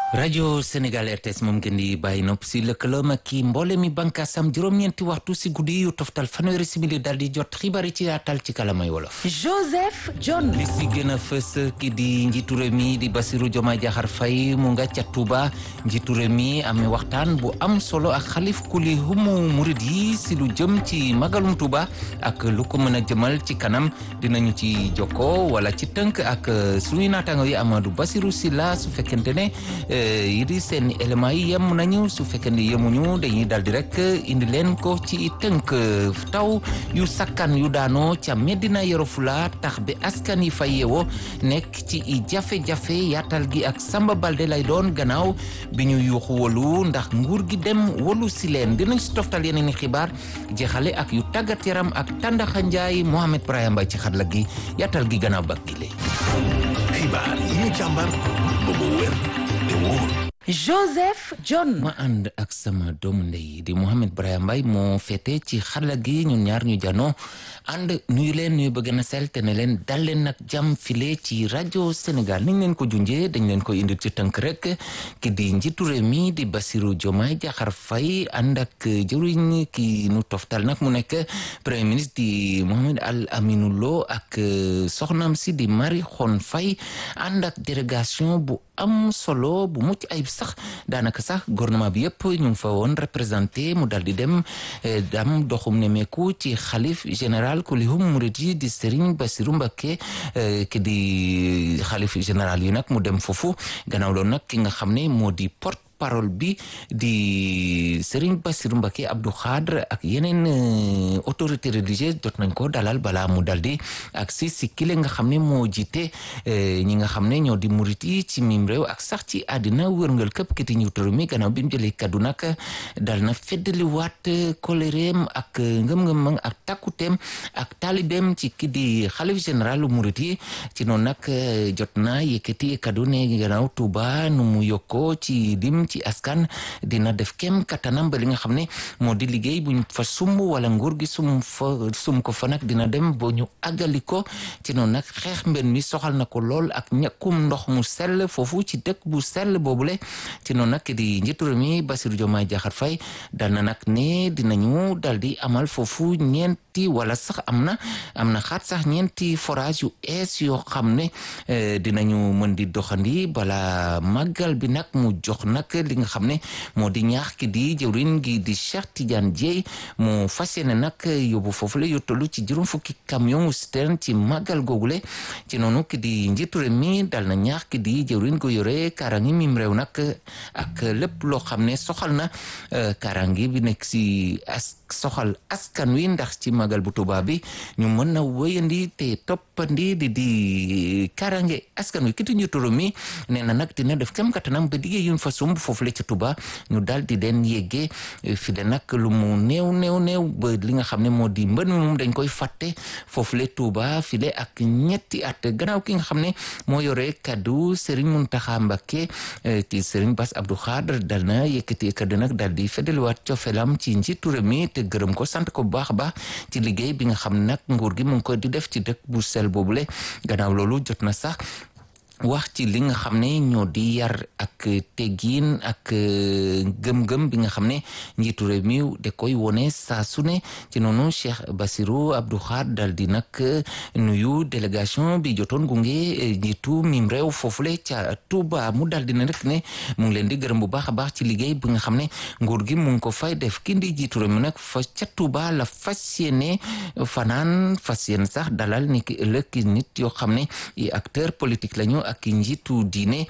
rajo Sénégal RTS moom ngeen di bàyyi nopp si lëkkaloom ak kii mboole mi bànkaasam juróom-ñeenti waxtu si guddi yu toftal fanweeri simili daal di jot xibaar yi ci yaatal ci kalamay wolof. Joseph John. li si gën a fës ki di njiitu réew mi di Bassirou Diomaye Diakhar Faye mu nga ca Touba njiitu réew mi amee waxtaan bu am solo ak xalif kuli humu murid yi si lu jëm ci magalum Touba ak lu ko mën a jëmal ci kanam dinañu ci jokkoo wala ci tënk ak suñuy naataango yi Amadou Bassirou Sylla su fekkente ne. yi di seen éléments yi yem nañu su fekkee ne yemuñu dañuy daldi rek indi leen ko ci tënk taw yu sakkan yu daanoo ca Medina Yoro Fula tax bi askan yi fa yeewoo nekk ci i jafe-jafe yaatal gi ak Samba Balde lay doon gannaaw bi ñu yuuxu wolu ndax nguur gi dem wolu si leen dinañ si toftal yeneen i xibaar jeexale ak yu tàggat yaram ak Tàndaxa Njaay Mohamed Brahima Mbaye ci xarala gi yaatal gi gannaaw bak gi lay xibaar yi ñu càmbar ba mu wér te wóor Joseph John. ma ànd ak sama doomu ndey di Mohamed Brahima Mbaye moo féete ci xarala gi ñun ñaar ñu janoo ànd nuyu leen nuyu bëgg na sel te ne leen dal leen nag jàmm file ci rajo Sénégal niñ leen ko junjee dañ leen ko indil ci tënk rek ki di njiitu réew mi di Bassirou Diomaye Diakhar Faye ànd ak jëriñ ki nu toftal nag mu nekk premier ministre di Mohamed Al Aminou Lo ak soxnaam si di Marie Khone Faye ànd ak délégation bu am solo bu mucc ayib sax daanaka sax gouvernement bi yëpp ñu ngi fa woon représenté mu dal di dem dam doxum nemeeku ci xalif général kulihum murid yi di Serigne Bassirou Mbacké ki di xalif général yi nag mu dem foofu gannaaw loolu nag ki nga xam ne moo di porte parole bi di Serigne Bassirou Mbacké Abdou Khadre ak yeneen autorité religieuse jot nañ ko dalal balaa mu daldi ak si si kile nga xam ne moo jiite ñi nga xam ne ñoo di murit yi ci mim réew ak sax ci àddina wërngal këpp kiti njiitu mi gannaaw bi mu jëlee kaddu nag dal na feddali waat kolereem ak ngëm-ngëm ak takkuteem ak taalibeem ci ki di xalif général murit yi ci noonu nag jot na yëkkati kaddu ne gannaaw Touba nu mu yokkoo ci dim ci askan dina def kem kattanam ba li nga xam ne moo di liggéey buñ fa sumb wala nguur gi sum fa sum ko fa nag dina dem boo ñu àggali ko ci noonu nag xeex mbir mi soxal na ko lool ak ñàkkum ndox mu sell foofu ci dëkk bu sell boobule ci noonu nag di njiitu réew mi Bassirou Diomaye Diakhar Faye dal na nag ne dinañu dal di amal foofu ñeenti wala sax am na am na xaat sax ñeenti forage yu ees yoo xam ne dinañu mën di doxandi bala màggal bi nag mu jox nag li nga xam ne moo di ñaax ki di jëwriñ gi di Cheikh Tidiane Dieye mu fas yéene nag yóbbu foofu la yu tollu ci juróom fukki camion wu citerne ci màggal googule ci noonu ki di njiitu réew mi dal na ñaax ki di jëwriñ go yore kaaraangi mim réew nag ak lépp loo xam ne soxal na kaaraangi bi nekk si as soxal askan wi ndax ci màggal bu Tuubaa bi ñu mën na wéyandi te toppandi di di kaaraange askan wi ki di njiitu réew mi nee na nag dina def kem kattanam ba liggéey yuñ fa sumb foofu la ca Touba ñu daal di leen yeggee fi de nag lu mu néew néew néew ba li nga xam ne moo di mbën mi moom dañ koy fàtte foofu la Touba fi le ak ñetti at gannaaw ki nga xam ne moo yore kaddu Serigne Mountakha Mbacké ci Serigne Bass Abdou Khadre dal na yëkkati kaddu nag daal di feddaliwaat cofeelam ci njiitu réew mi te gërëm ko sant ko bu baax a baax ci liggéey bi nga xam ne nag nguur gi mu ngi ko di def ci dëkk bu sel boobule gannaaw loolu jot na sax wax ci li nga xam ne ñoo di yar ak teggiin ak gëm-gëm bi nga xam ne njiitu réew mi da koy wone saa su ne ci noonu Cheikh Bassirou Abdou Khadre dal di nag nuyu délégation bi jotoon gunge njiitu mim réew foofule ca Touba mu dal di ne rek ne mu ngi leen di gërëm bu baax a baax ci liggéey bi nga xam ne nguur gi mu ngi ko fay def kii di njiitu réew mi nag fa ca Touba la fas yéene fanaan fas yéene sax dalal ni ki ëllëg nit yoo xam ne i acteur politique lañu ak njiitu diine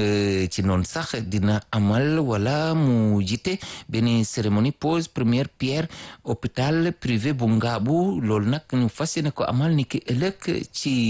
ci noonu sax dina amal wala mu jiite benn cérémonie pose première pierre hôpital privé bu Ngaabu loolu nag ñu fas yéene ko amal ni ki ëllëg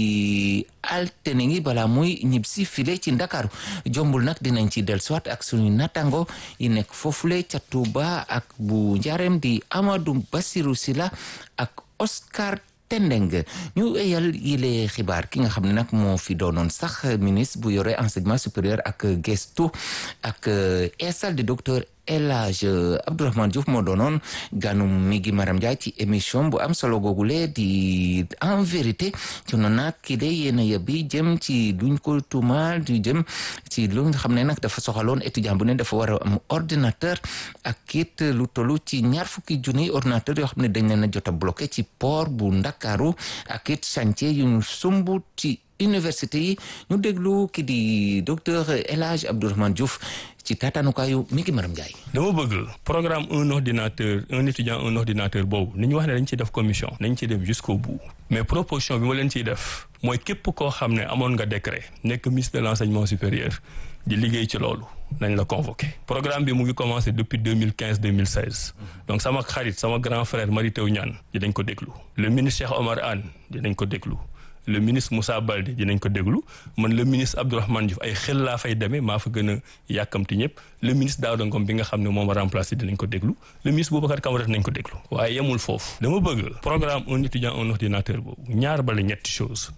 ci altine ngi balaa muy ñib si file ci Ndakaaru jombul nag dinañ ci dellusiwaat ak suñu natango yi nekk foofule ca Touba ak bu njaareem di Amadou Bassirou Sylla ak Oscar tendeng ñu eyal yile xibaar ki nga xam ne nag moo fi doonoon sax ministre bu yore enseignement supérieur ak gestu ak eesal di docteur El Hadj Abdourahmane Diouf moo doonoon ganu mi gi Maram Ndiaye ci émission bu am solo googule di en vérité ci noonu nag kii de yéen a yëbbi jëm ci luñ ko tuumaal di jëm ci lu nga xam ne nag dafa soxaloon étudiant bu ne dafa war a am ordinateur ak it lu tollu ci ñaar fukki junni ordinateur yoo xam ne dañ leen a jot a bloqué ci port bu Ndakaaru ak it chantier yu ñu sumb ci université yi ñu déglu ki di docteur El Hadj Abdourahmane Diouf ci taataanukaayu mi ngi maram Ndiaye. dama bëgg programme un ordinateur un étudiant un ordinateur boobu ni ñu wax ne dañ ciy def commission nañ ciy dem jusqu'au bout mais proposition bi ma leen ciy def mooy képp koo xam ne amoon nga décret nekk ministre de l'enseignement supérieur di liggéey ci loolu nañ la convoqué programme bi mu ngi commencé depuis 2015 2016 donc sama xarit sama grand frère Mary Teuw Niane dinañ ko déglu le ministre Cheikh Omar Anne dinañ ko déglu le ministre Moussa Baldé dinañ ko déglu man le ministre Abdourahmane Diouf ay xel laa fay demee maa fa gën a yàkkamti ñëpp le ministre Daouda Ngom bi nga xam ne moom a remplacé dinañ ko déglu le ministre Boubacar Camara dinañ ko déglu waaye yemul foofu dama bëgg programme un étudiant un ordinateur boobu ñaar bala ñetti chose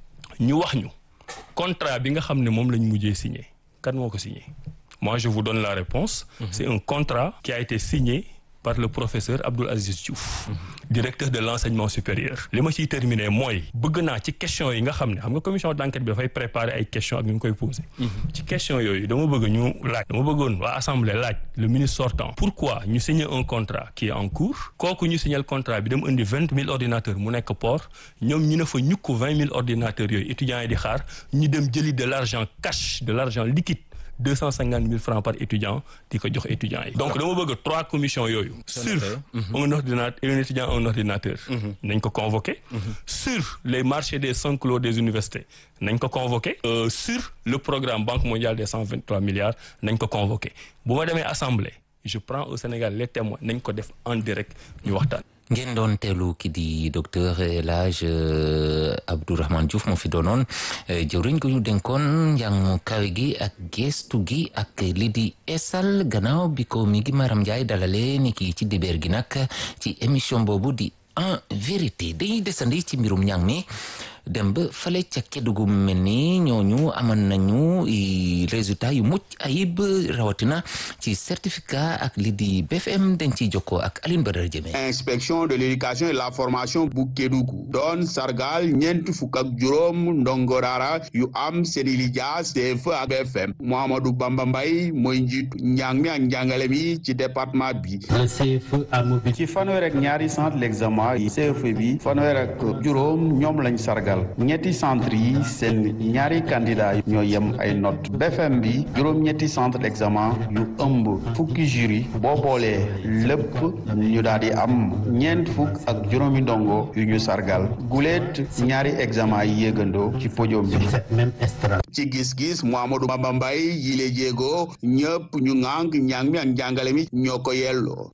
ñu wax ñu contrat bi nga xam ne moom lañ mujjee signé kan moo ko signé moi je vous donne la réponse c'est un contrat qui a été signé par le professeur Abdoul Aziz Diouf directeur de l'enseignement supérieur li ma ciy terminer mooy bëgg naa ci question yi nga xam ne xam nga commission d'enquête bi dafay préparer ay questions ak ñu ngi koy poser ci question yooyu dama bëgg ñu laaj dama bëggoon waa assemblée laaj le ministre sortant pourquoi ñu signer un contrat qui est en cours kooku ñu signer contrat bi dem indi vingt mille ordinateurs mu nekk port ñoom ñu ne fa ñukk vingt mille ordinateurs yooyu étudiants yi di xaar ñu dem jëli de l'argent cash de l'argent liquide deux cent cinquante mille francs par étudiant di ko jox étudiants yi donc dama bëgg trois commissions yooyu sur un ordinateur un étudiant un ordinateur nañ ko convoqué sur les marchés des cinq lots des universités nañ ko convoqué sur le programme Banque mondiale des cent vingt trois milliards nañ ko convoqué bu ma demee assemblée je prends au Sénégal les témoins nañ ko def en direct ñu waxtaan ngeen doon teelu ki di docteur El Hadj Abdourahmane Diouf moo fi doonoon jëwriñ ko ñu dénkoon njàng kawe gi ak gestu gi ak li di esal gannaaw bi ko mi ngi Maram Ndiaye dalale ni ki ci dibeer gi nag ci émission boobu di en vérité dañuy desandi ci mbirum njàng mi dem ba fale ca Kédougou mel ni ñooñu amoon nañu résultat yu mucc ayib rawatina ci certificat ak li di BFM dañ ciy jokkoo ak Aline Badara Jëme inspection de l'éducation et la formation bu Kédougou doon sargal ñeent fukk ak juróom ndongo daara yu am seeni lijaas CFEE ak BFM Mouhamadou Bamba Mbaye mooy njiitu njàng mi ak njàngale mi ci département bi ci fanweer ak ñaari centre l'examen yi CFEE bi fanweer ak juróom ñoom lañ sargal ñetti centre yi seen ñaari candidat ñoo yem ay note BFM bi juróom-ñetti centre d'examen yu ëmb fukki jury boo boolee lépp ñu daal di am ñeent fukk ak juróomi ndongo yu ñu sargal guleet ñaari examen yi yéegandoo ci podium bi ci gis-gis Mouhamadou Bamba Mbaye yile jéego ñëpp ñu ŋànk njàng mi ak njàngale mi ñoo ko yelloo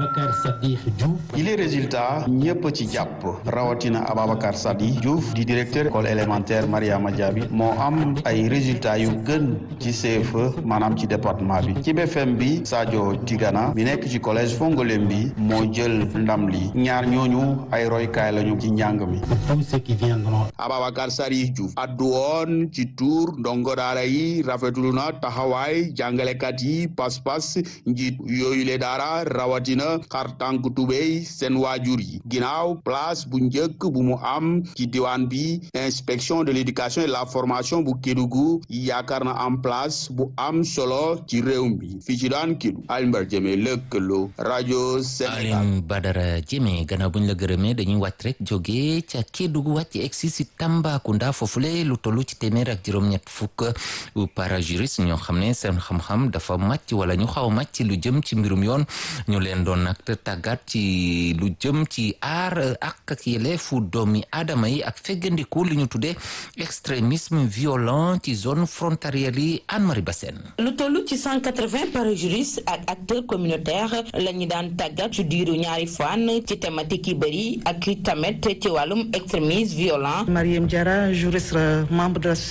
yile résultat ñëpp ci jàpp rawatina Ababacar Sadi Diouf di directeur école élémentaire Mariama Diaby moo am ay résultats yu gën ci CFEE maanaam ci département bi ci BFM bi Sadio Tigana bi nekk ci collège Fongolem bi moo jël ndam li ñaar ñooñu ay roykaay lañu ci njàng mi Ababacar Sadi Diouf addu woon ci tuur ndongo daara yi rafetlu na taxawaay jàngalekat yi pas-pas njiit yooyu le daara rawatina xar tànk tubéy seen waajur yi ginnaaw place bu njëkk bu mu am ci diwaan bi inspection de l'éducation et la formation bu Kédougou yaakaar na en place bu am solo ci réew mi fii ci daan Kédougou Alimbar Jëme lëkkaloo rajo Sénégal Aline Badara Jëme gannaaw buñ la gërëmee dañuy wàcc rek jógee ca Kédougou wàcc egsi si Tambacounda foofule lu tollu ci téeméer ak juróom-ñett fukk parajuriste ñoo xam ne seen xam-xam dafa màcc wala ñu xaw a màcc lu jëm ci mbirum yoon ñu leen doon nag tàggat ci lu jëm ci aar ak ak yelleefu doomi aadama yi ak feggandiku li ñu tuddee extrémisme violent ci zone frontalière yi Anne-Marie Bassène lu toll ci 180 parajuristes ak acteurs communautaires la ñu daan tàggat ci diiru ñaari fan ci thématique yi bëri ak tamit ci wàllum extrémisme violent Mariam Diarra juriste membre de l'association de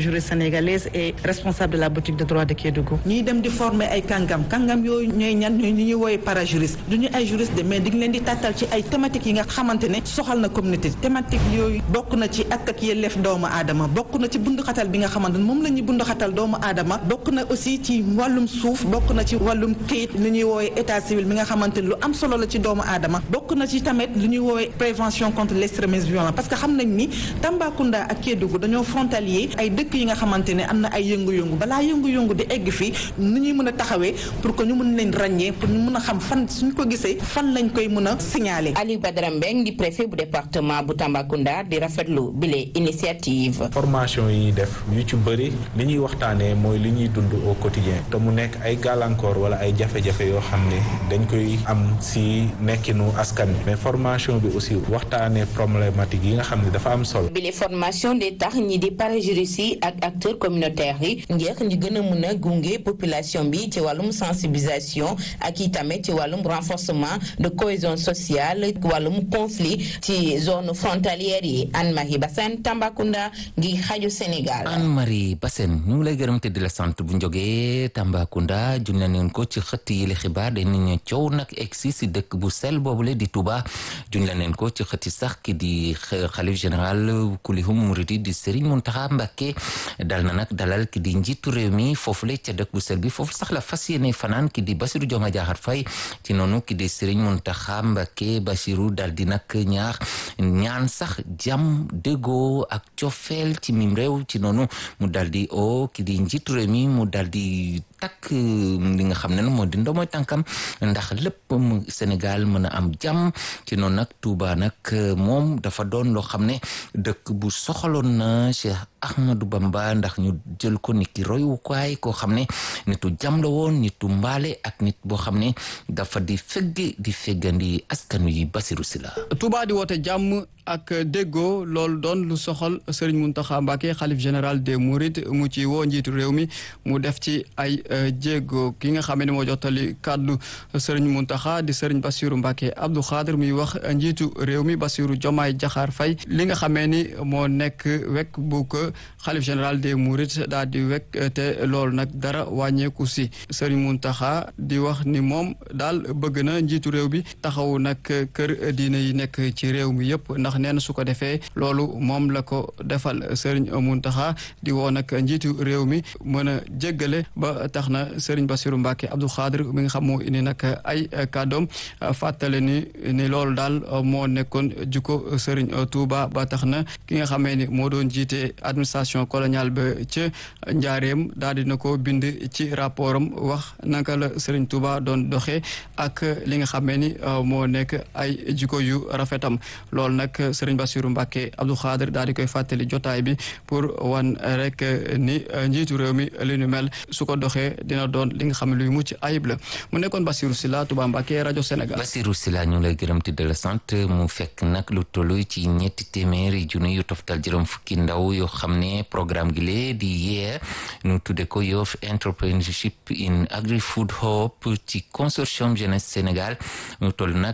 juriste sénégalaise et responsable de la boutique de droit de Kédougou. ñuy dem di former ay kàngam kàngam yooyu ñooy ñan ñooy ñi ñuy woowee parajuriste du ñu ay juriste de mais di leen di tàttal ci ay thématiques yi nga xamante ne soxal na communauté thématique yooyu bokk na ci ak ak yelleef doomu aadama bokk na ci bunduxatal bi nga xamante ne moom la ñuy bunduxatal doomu aadama bokk na aussi ci wàllum suuf bokk na ci wàllum këyit li ñuy woowee état civil bi nga xamante ne lu am solo la ci doomu aadama bokk na ci tamit li ñuy woowee prévention contre l'extrémisme violent parce que xam nañ ni Tambacounda ak Kédougou dañoo frontalier ay dëkk yi nga xamante ne am na ay yëngu-yëngu balaa yëngu-yëngu di egg fii ni ñuy mën a taxawee pour que ñu mën leen ràññee pour ñu mën a xam fan suñ ko gisee fan lañ koy mën a signaler. Aliou Badara Mbeng di préfet bu département bu Tambacounda di rafetlu bile initiative. formation yi ñuy def yu ci bëri li ñuy waxtaanee mooy li ñuy dund au quotidien te mu nekk ay gàllankoor wala ay jafe-jafe yoo xam ne dañ koy am si nekkinu askan bi mais formation bi aussi waxtaanee problématique yi nga xam ne dafa am solo. bile formation de tax ñi di parajuristes yi ak acteurs communautaires yi ngir ñu gën a mën a gunge population bi ci wàllum sensibilisation ak i tamit ci wàllum renforcement de cohésion sociale wàllum conflit ci zone frontalière yi Anne-Marie Bassène Tambacounda ngi xaju Sénégal. Anne-Marie Bassène ñu ngi lay gërëm te di la sant bu njogee Tambacounda junne neen ko ci xëtt yi la xibaar dañu coow nag egsi si dëkk bu sel boobule di Touba junne neen ko ci xëtti sax ki di xalif général kulihum muridi di Serigne Mountakha Mbacké dal na nag dalal ki di njiitu réew mi foofule ca dëkk bu sel bi foofu sax la fas yéene fanaan ki di Bassirou Diomaye Diakhar Faye ci noonu ki di Serigne Mountakha Mbacké Bassirou dal di nag ñaax ñaan sax jàmm déggoo ak cofeel ci mim réew ci noonu mu dal di o ki di njiitu réew mi mu dal di takk li nga xam ne moo di ndomooy tànkam ndax lépp mu Sénégal mën a am jàmm ci noonu nag Touba nag moom dafa doon loo xam ne dëkk bu soxaloon na Cheikh Ahmadou Bamba ndax ñu jël ko nit ki royukaay koo xam ne nitu jàmm la woon nitu mbaale ak nit boo xam ne dafa di fegge di feggandi askan wi Basiru Sila Touba di woote jàmm ak déggoo loolu doon lu soxal Serigne Mountakha Mbacké xalif général des Mourides mu ci woo njiitu réew mi mu def ci ay jéego ki nga xam ne moo jottali kàddu Serigne Mountakha di Serigne Bassirou Mbacké Abdou Khadr muy wax njiitu réew mi Bassirou Diomaye Diakhar Faye li nga xamee ni moo nekk wekk bu ko xalif général des Mourides daal di wekk te loolu nag dara wàññeeku si Serigne Mountakha di wax ni moom daal bëgg na njiitu réew bi taxaw nag kër diine yi nekk ci réew mi yëpp ndax nee na su ko defee loolu moom la ko defal Serigne Mountakha di woo nag njiitu réew mi mën a jéggale ba tax na Serigne Bassirou Mbacké Abdou Khadr mi nga xam moo indi nag ay kàddoom fàttale ni ni loolu daal moo nekkoon jukko Serigne Touba ba tax na ki nga xamee ni moo doon jiite administration coloniale ba ca njaareem daal dina ko bind ci rapport am wax naka la Serigne Touba doon doxee ak li nga xamee ni moo nekk ay jikko yu rafetam loolu nag Serigne Bassirou Mbacké Abdou Khadr daal di koy fàttali jotaay bi pour wan rek ni njiitu réew mi li nu mel su ko doxee dina doon li nga xam ne luy mucc ayib la mu nekkoon Bassirou Sylla Touba Mbacké rajo Sénégal. Bassirou Sylla ñu lay gërëm te de la sant mu fekk nag lu tollu ci ñetti téeméeri junni yu toftal juróom fukki ndaw yoo xam ne programme gi lee di yee ñu tudde ko Youth Entrepreneurship in Agri-Food Hope ci consortium jeunesse Sénégal ñu toll nag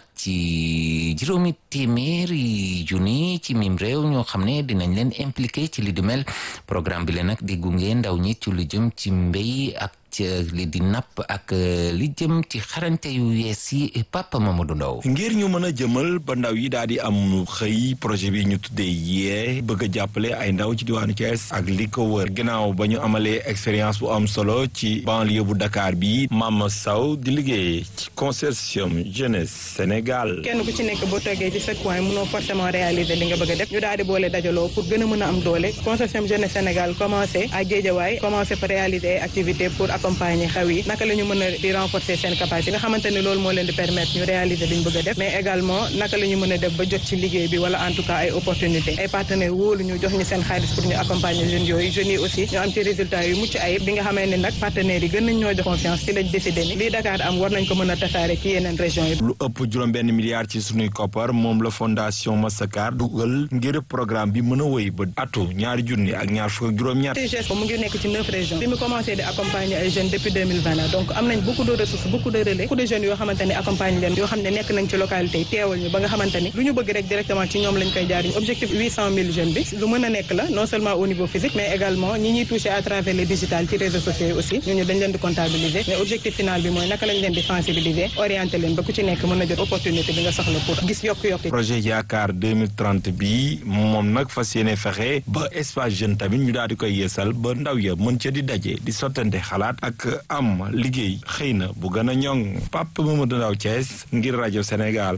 ci juróomi téeméeri junni ci mim réew ñoo xam ne dinañ leen impliqué ci li di mel programme bi leen nag di gunge ndaw ñi ci lu jëm ci mbéy ak li di napp ak li jëm ci xarante yu yees yi Papa Mamadou Ndaw ngir ñu mën a jëmal ba ndaw yi daal di am xëy projet bi ñu tuddee yee bëgg a jàppale ay ndaw ci diwaanu Thiès ak li ko wër ginnaaw ba ñu amalee expérience bu am solo ci banlieue bu Dakar bi Mama Sow di liggéey ci consortium jeunesse Sénégal. kenn ku ci nekk boo toogee ci sa coin mënoo forcément réaliser li nga bëgg a def ñu daal di boole dajaloo pour gën a mën a am doole consortium jeunesse Sénégal commencé à Guédiawaye commencé fa réaliser ay activités pour accompagner xaw yi naka la ñu mën a di renforcer seen capacité nga xamante ne loolu moo leen di permettre ñu réaliser li ñu bëgg a def mais également naka la ñu mën a def ba jot ci liggéey bi wala en tout cas ay opportunités ay partenaires wóolu ñu jox ñu seen xaalis pour ñu accompagner jeunes yooyu jeunes yi aussi ñu am ci résultats yu mucc ayib bi nga xamee ne nag partenaires yi gën nañ ñoo jox confiance ci lañ décidé ni lii Dakar am war nañ ko mën a tasaare ci yeneen régions yi lu ëpp juróom benn milliard ci sunuy koppar moom la fondation Massakar dugal ngir programme bi mën a wéy ba atu ñaari junni ak ñaar fukk ak juróom-ñaar TGS mu ngi nekk ci neuf régions bi mu commencé di accompagner ay jeunes depuis 2020 la donc am nañ beaucoup de ressources beaucoup de relais beaucoup de jeunes yoo xamante ne accompagne leen yoo xam ne nekk nañ ci localité yi teewal ñu ba nga xamante ni lu ñu bëgg rek directement ci ñoom lañ koy jaar objectif 800 000 jeunes bi lu mën a nekk la non seulement au niveau physique mais également ñi ñuy toucher à travers les digital ci réseaux sociaux yi aussi ñooñu dañ leen di comptabiliser mais objectif final bi mooy naka lañ leen di sensibiliser orienter leen ba ku ci nekk mën a jot opportunité bi nga soxla pour gis yokk-yokk projet yaakaar 2030 bi moom nag fas yéene fexe ba espace jeune tamit ñu daal di koy yeesal ba ndaw ya mën ca di daje di sottante xalaat ak am liggéey xëy na bu gën a ñoŋ Pape Mamadou Ndaw Thiès ngir rajo Sénégal.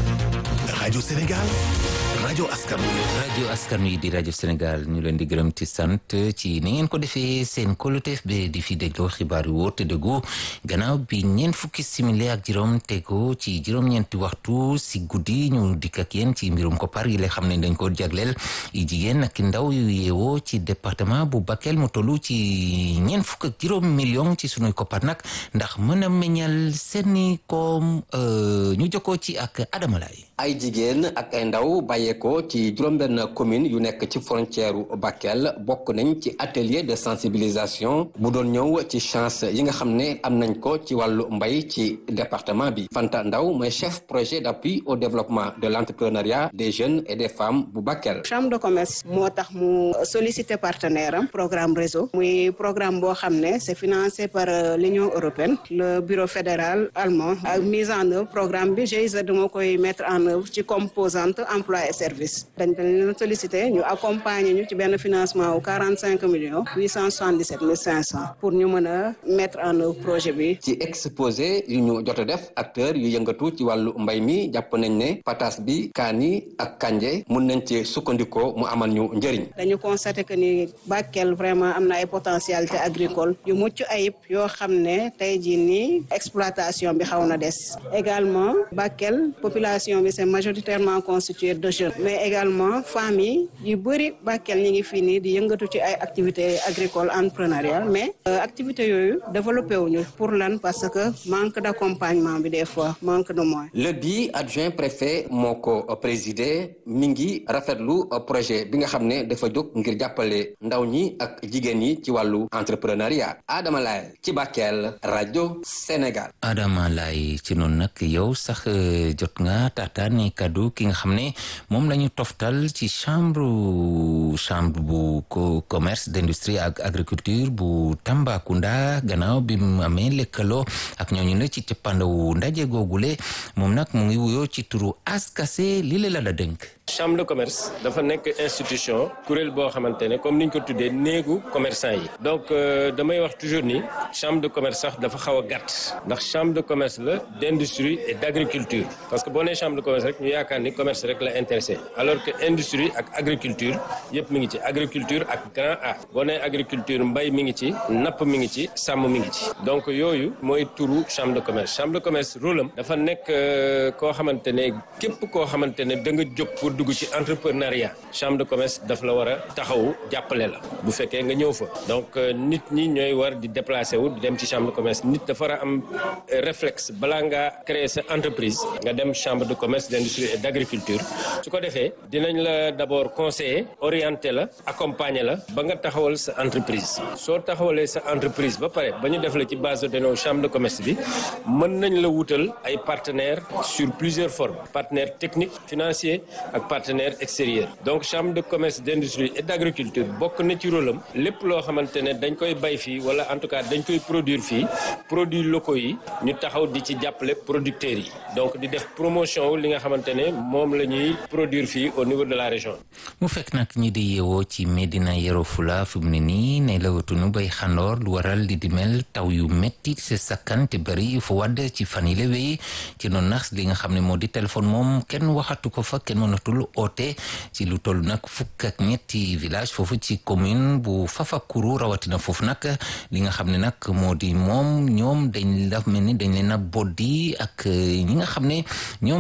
rajo Sénégal rajo askan wi. rajo askan wi di rajo Sénégal ñu leen di gërëm ci sant ci ni ngeen ko defee seen koloteef be di fi dégloo xibaar yu wóor te dëggu gannaaw bi ñeent fukki simili ak juróom tego ci juróom-ñeenti waxtu si guddi ñu dikk ak yéen ci mbirum koppar yi la xam ne dañ ko jagleel i jigéen ak ndaw yu yeewoo ci département bu Bakel mu tollu ci ñeent fukk ak juróom million ci sunuy koppar nag ndax mën a meññal seeni koom ñu jokkoo ci ak Adama Laye ay jigéen ak ay ndaw bàyyeekoo ci juróom-benn commune yu nekk ci frontière u Bakel bokk nañ ci atelier de sensibilisation bu doon ñëw ci chance yi nga xam ne am nañ ko ci wàllu mbay ci département bi Fanta Ndaw mooy chef projet d'appui au développement de l'entrepreneuriat des jeunes et des femmes bu Bakel. chambre de commerce moo tax mu solliciter partenaire am programme réseau muy programme boo xam ne c'est financé par l'Union européenne le bureau fédéral allemand ak mise en œuvre programme bi GIZ moo koy mettre en œuvre ci composante emploi et service dañ dañ leen sollicité ñu accompagner ñu ci benn financement wu quarante cinq millions huit cent soixante dix sept mille cinq cent pour ñu mën a mettre en œuvre projet bi. ci exposé yu ñu jot a def acteurs yu yëngatu ci wàllu mbay mi jàpp nañ ne patas bi kaani ak kanje mun nañ ci sukkandikoo mu amal ñu njëriñ. dañu constaté que ni Bakel vraiment am na ay potentialité agricole yu mucc ayib yoo xam ne tey jii nii exploitation bi xaw na des également Bakel population bi c'est majoritairement constitué de jeunes mais également femmes yi yu bëri Bakel ñi ngi fii nii di yëngatu ci ay activités agricoles entrepreneuriales mais activités yooyu développé wuñu pour lan parce que manque d'accompagnement bi des fois manque de moyens. le bi adjoint préfet moo ko présidé mi ngi rafetlu projet bi nga xam ne dafa jóg ngir jàppale ndaw ñi ak jigéen ñi ci wàllu entrepreneuriat Adama Laye ci Bakel rajo Sénégal. Adama Laye ci noonu nag yow sax jot nga taataani kaddu ki nga xam ne moom la ñu toftal ci chambre chambre bu commerce d'industrie ak agriculture bu Tambacounda gannaaw bi mu amee lëkkaloo ak ñooñu ne ci cëppandawu ndaje googule moom nag mu ngi wuyoo ci turu askase li la la dénk chambre de commerce dafa nekk institution kuréel boo xamante ne comme ni ñu ko tuddee néegu commerçant yi donc damay wax toujours ni chambre de commerce sax dafa xaw a gàtt ndax chambre de commerce la d'industrie et d'agriculture parce que boo nee chambre de commerce rek ñu yaakaar ni commerce rek la intéressé alors que industrie ak agriculture yëpp mi ngi ci agriculture ak grand A boo nee agriculture mbay mi ngi ci napp mi ngi ci sàmm mi ngi ci donc yooyu mooy turu chambre de commerce chambre de commerce rôle am dafa nekk koo xamante ne képp koo xamante ne da nga jóg pour dugg ci entrepreneuriat chambre de commerce daf la war a taxawu jàppale la bu fekkee nga ñëw fa donc nit ñi ñooy war di déplacer wu di dem ci chambre de commerce nit dafa war a am réflexe balaa ngaa créer sa entreprise nga dem chambre de commerce d'industrie et d'agriculture su ko defee dinañ la d'abord conseiller orienter la accompagner la ba nga taxawal sa entreprise soo taxawalee sa entreprise ba pare ba ñu def la ci base de données chambre de commerce bi mën nañ la wutal ay partenaires sur plusieurs formes partenaires techniques financiers ak partenaires extérieurs donc chambre de commerce d'industrie et d'agriculture bokk na ci rôle am lépp loo xamante ne dañ koy bay fii wala en tout cas dañ koy produire fii produits locaux yi ñu taxaw di ci jàppale producteurs yi donc di def promotion wu li nga xamante ne moom la ñuy produire fii au niveau de la région. mu fekk nag ñi di yeewoo ci Medina Yoro Fula fi mu ne nii ne lawatunu bay xandoor lu waral di di mel taw yu métti se sakkan te bëri fu wadd ci fan yi la wéy ci noonu nag li nga xam ne moo di téléphone moom kenn waxatu ko fa kenn mënatul oote ci lu toll nag fukk ak ñetti village foofu ci commune bu Fafakuru rawatina foofu nag li nga xam ne nag moo di moom ñoom dañ la mel ni dañ leen a boddi ak ñi nga xam ne ñoom ñoo des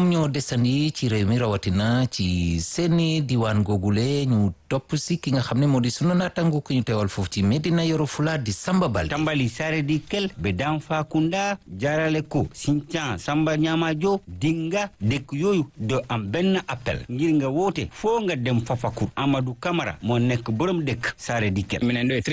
desandi ci réew mi rawatina ci seeni diwaan googule ñu topp si ki nga xam ne moo di sunu naataango ku ñu teewal foofu ci Medina Yoro Fula di Samba Balde. tambali sare di kel be danfa kunda jarale ko Sinthiang Samba Ñamajo dinga dëkk yooyu do am benn appel ngir nga woote foo nga dem Fafacour Amadou Camara moo nekk borom dëkk sare di kel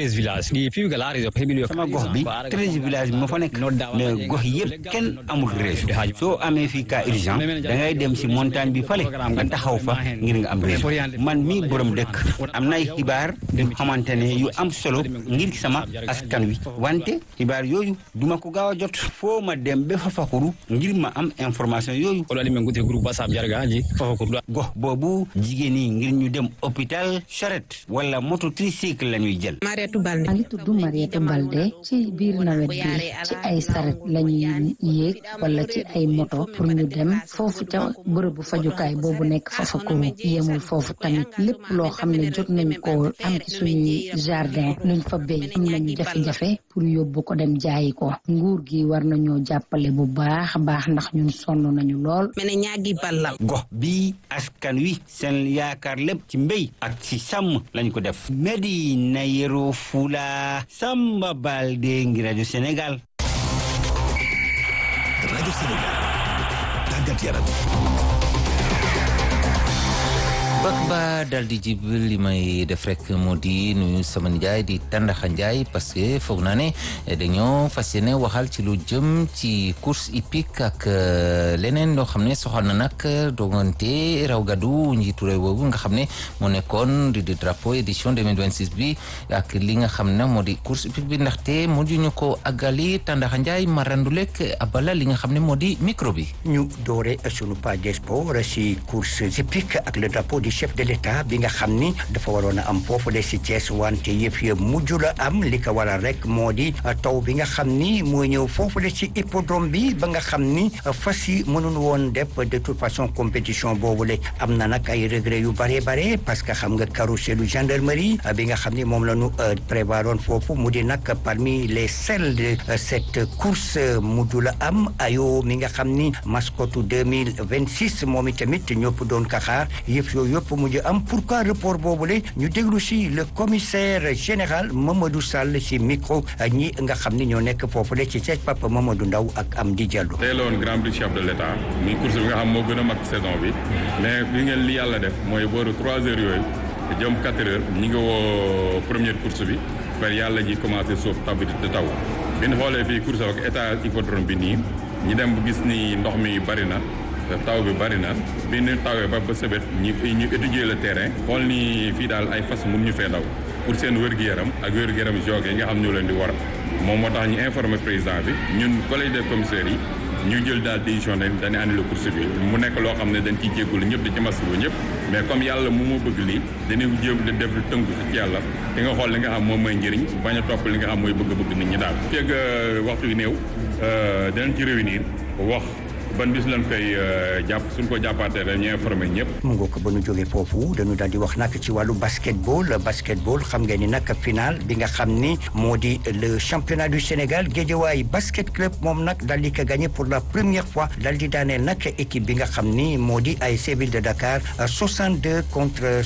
sama gox bi treize village bi moo fa nekk mais gox yëpp kenn amul réseau soo amee fii cas urgent da ngay dem si montagne bi fale nga taxaw fa ngir nga am réseau man mii borom dëkk am nay xibaar yu xamante ne yu am solo ngir sama askan wi wante xibaar yooyu duma ko gaaw a jot foo ma dem ba Fafakuru ngir ma am information yooyu gox boobu jigéen yi ngir ñu dem hôpital charrette wala moto tricycle la ñuy jël Mariétou Balde maa ngi tudd Mariétou Balde ci biir nawet bi ci ay saret la ñuy yéeg wala ci ay moto pour ñu dem foofu ca bërëbu fajukaay boobu nekk Fafakuru yemul foofu tamit lépp loo xam ne jot nañ ko am ci suñuy jardin luñ fa béy am nañu jafe-jafe pour yóbbu ko dem jaayi ko nguur gi war nañoo jàppale bu baax a baax ndax ñun sonn nañu lool. mene ñaagi ballal gox bi askan wi seen yaakaar lépp ci mbéy ak ci sàmm lañ ko def Medina Yoro Fula Samba Balde ngi rajo Sénégal rajo Sénégal tàggat yaram bak ba dal di jib li may def rek moo di nuyu sama nijaay di Tandaxa Njaay parce que foog naa ne dañoo fas yéene waxal ci lu jëm ci course hippique ak leneen loo xam ne soxal na nag dogante raw gadu njiitu réew boobu nga xam ne moo nekkoon di di drapeau édition 2026 bi ak li nga xam ne moo di course hippique bi ndaxte moo di ñu ko àggali Tandaxa Njaay marandulek abala li nga xam ne moo di micro bi ñu doore sunu page des sports si course hippique ak le drapeau du chef de l'état bi nga xam ni dafa waroon a am foofu de si Thiès wante yëf ya mujj la am li ko waral rek moo di taw bi nga xam ni mooy ñëw foofu de si hippodrome bi ba nga xam ni fas yi mënul woon def de toute façon compétition boobu le am na nag ay regret yu bare bare parce que xam nga carrousel gendarmerie bi nga xam ni moom la ñu prévoiroon foofu mu di nag parmi les selles de cette course mujj la am ayo mi nga xam ni mascotte 2026 moom itamit ñëpp doon ka xaar yëf yooyu yëpp mujj am pourquoi report boobule ñu déglu si le commissaire général Mamadou Sall si micro ñi nga xam ni ñoo nekk foofu le ci Thiès Papa Mamadou Ndaw ak Amdi Diallo. tey la woon grand prix chef de l' état muy course bi nga xam moo gën a mag saison bi mais li ngeen li yàlla def mooy booru trois heures yooyu jëm quatre heures ñi nga woo première course bi par yàlla ji commencé suuf taw bi di taw bi ñu xoolee fii course ak état hippodrome bi nii ñi dem bu gis ni ndox mi bari na. taw bi bari na bi ñu tawee ba ba sëbët ñu ñu étudier le terrain xool ni fii daal ay fas mun ñu fee daw pour seen wér-gu-yaram ak wér-gu-yaram joge yi nga xam ñoo leen di war moom moo tax ñu informé président bi ñun collège des commissaires yi ñu jël daal décision ne dañuy annulé course bi mu nekk loo xam ne dañ ciy jéggul ñëpp di ci maslu ñëpp mais comme yàlla mu moo bëgg lii dañuy jéem di def tënku ci yàlla di nga xool li nga xam moom mooy njëriñ bañ a topp li nga xam mooy bëgg-bëgg nit ñi daal feeg waxtu yu néew dinañ ci réunir wax ban bis lañ koy jàpp suñ ko jàppaatee dañuy informé ñëpp. mu ngoog ba nu jógee foofu dañu daal di wax nag ci wàllu basketball basketball xam ngeen ni nag final bi nga xam ni moo di le championnat du Sénégal Guédiawaye basket club moom nag daal di ko gagné pour la première fois daal di daaneel nag équipe bi nga xam ni moo di ASC Ville de Dakar 62 contre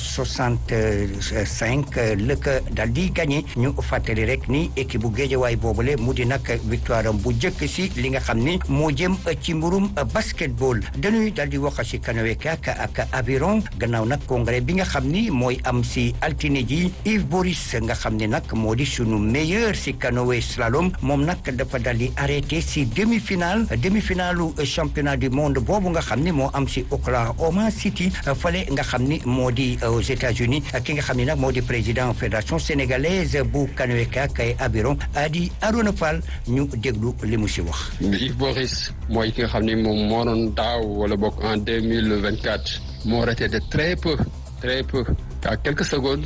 65 la ko daal di gagné ñu fàttali rek ni équipe bu Guédiawaye boobule mu di nag victoire am bu njëkk si li nga xam ni moo jëm ci mburum. basketball dañuy daal di wax ci canoë kayak ak aviron gannaaw nag congrès bi nga xam ni mooy am si altine ji Yves Boris nga xam ni nag moo di sunu meilleur si canoë slalom moom nag dafa daal di arrêté si demi-finale demi-finalu championnat du monde boobu nga xam ni moo am si Oklahoma City fale nga xam ni moo di aux États-Unis ki nga xam ni nag moo di président fédération sénégalaise bu canoë kayak et aviron Adi Arona Fall ñu déglu li mu si wax. Yves Boris mooy ki nga xam ni moom moo doon daaw wala bokk en deux mille vingt quatre moo raté de très peu très peu à quelques secondes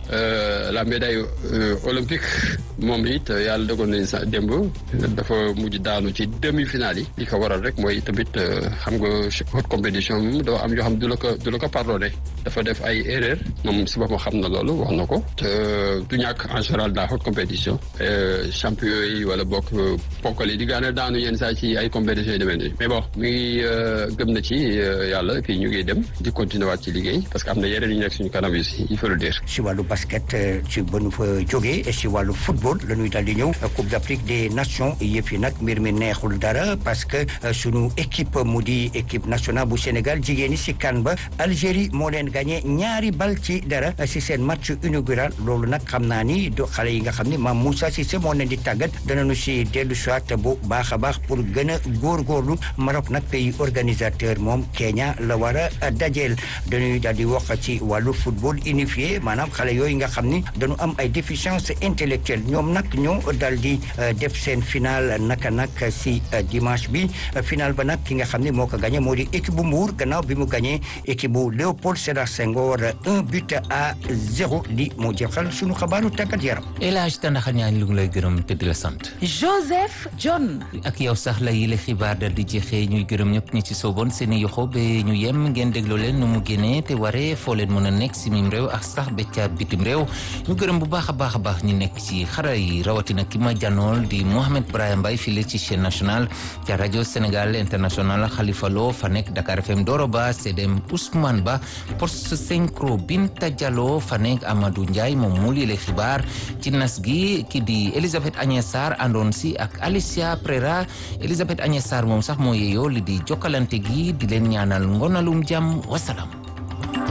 la médaille olympique moom it yàlla dogal nañ sax démb dafa mujj daanu ci demi-finale yi li ko waral rek mooy tamit xam nga haute compétition moom doo am yoo xam du la ko du la ko pardonné dafa def ay erreur moom si boppam xam na loolu wax na ko te du ñàkk en général dans haute compétition champion yi wala bokk ponkal yi di gaane daanu yenn saa ci ay compétition yi demee nii mais bon mi ngi gëm na ci yàlla puis ñu ngi dem di continuer waat ci liggéey parce que am na yeneen yu nekk suñu kanam yi il faut le dire. si wàllu basket ci ba nu fa jógee si wàllu football la ñuy daal di ñëw Coupe d'Afrique des Nations yëf yi nag mbir mi neexul dara parce que sunu équipe mu di équipe nationale bu Sénégal jigéen ñi si kan ba Algérie moo leen gagné ñaari bal ci dara si seen match inaugural loolu nag xam naa ni do xale yi nga xam ni maam Moussa Cissé moo leen di tàggat danañu si dellu soit bu baax a baax pour gën a góorgóorlu Maroc nag pays organisateur moom Kenya la war a dajeel dañuy daal di wax ci wàllu football unifié maanaam xale yooyu nga xam ni dañu am ay déficience intellectuelle ñoom nag ñoo dal di def seen final naka nag si dimanche bi final ba nag ki nga xam ni moo ko gagné moo di équipe bu Mbour gannaaw bi mu gagné équipe bu Léopold Sédar Senghor un but à zéro li moo jeexal sunu xabaaru tàggat yaram. El Hadj Tandakha ñaan lu ngi lay gërëm te di la sant. Joseph John. ak yow sax la yile xibaar dal di jeexee ñuy gërëm ñëpp ñi ci sooboon seen i yoxo ba ñu yem ngeen dégloo leen nu mu génnee te waree foo leen mën a nekk si mim réew ak sax ba ca bitim réew ñu gërëm bu baax a baax a baax ñi nekk ci xara yi rawatina ki ma janool di Mohamed Brahim Mbaye file ci chaîne nationale ca rajo Sénégal international Khalifa Lo fa nekk Dakar FM Doro Ba CDM Ousmane Ba poste synchro Binta Diallo fa nekk Amadou Ndiaye moom mu lile xibaar ci nas gi ki di Elisabeth Agnès Sarr àndoon si ak Alicia Prera Elisabeth Agnès Sarr moom sax moo yeeyoo li di jokkalante gi di leen ñaanal ngonalum jàmm wasalaam